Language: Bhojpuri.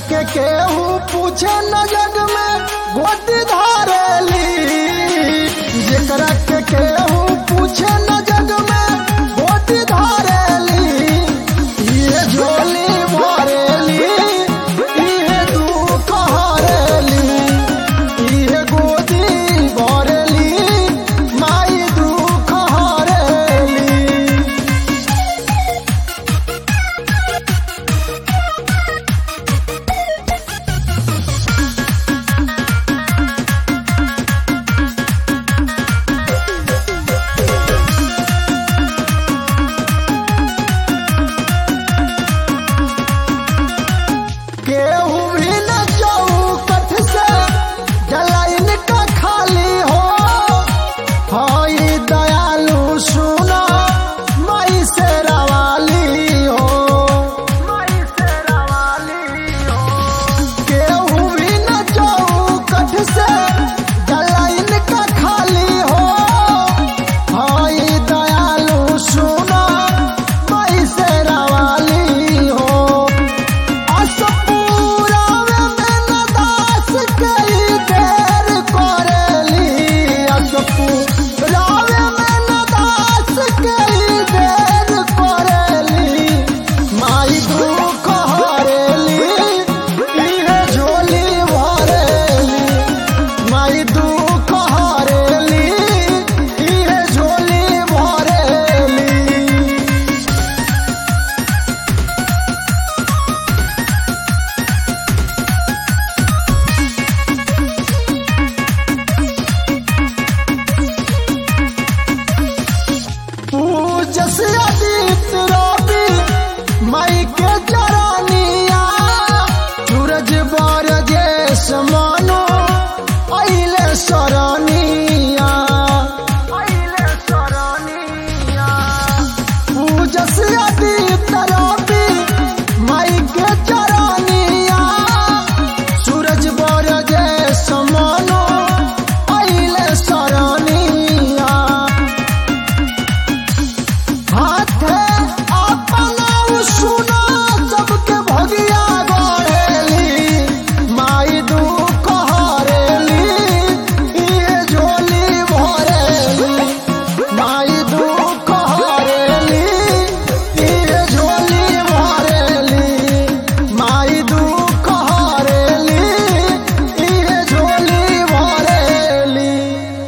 के केहू पूछे न जग में गोदी धारेली जेकरा के केहू पूछे न जग में गोदी धारेली ये झोली भरेली ये दुख हरेली ये गोदी भरेली माई दुख हरेली केहू भी न चौकठ से जलाइन का खाली हो हई दयालु सुना मई से रवाली हो मई से रवाली हो केहू भी न चौकठ से जलाइन का खाली हो हई दयालु सुना मई से रवाली हो असपूरावे में नदास कई देर करेली असपूरावे में नदास कई देर करेली माई दुख हरेली इहे झोली भरेली माई दुख हरेली इहे झोली भरेली पूजस अदित रवि मई के जरानिया सूरज बर जेस मानो अइले सरनिया अइले सरनिया पूजस अदित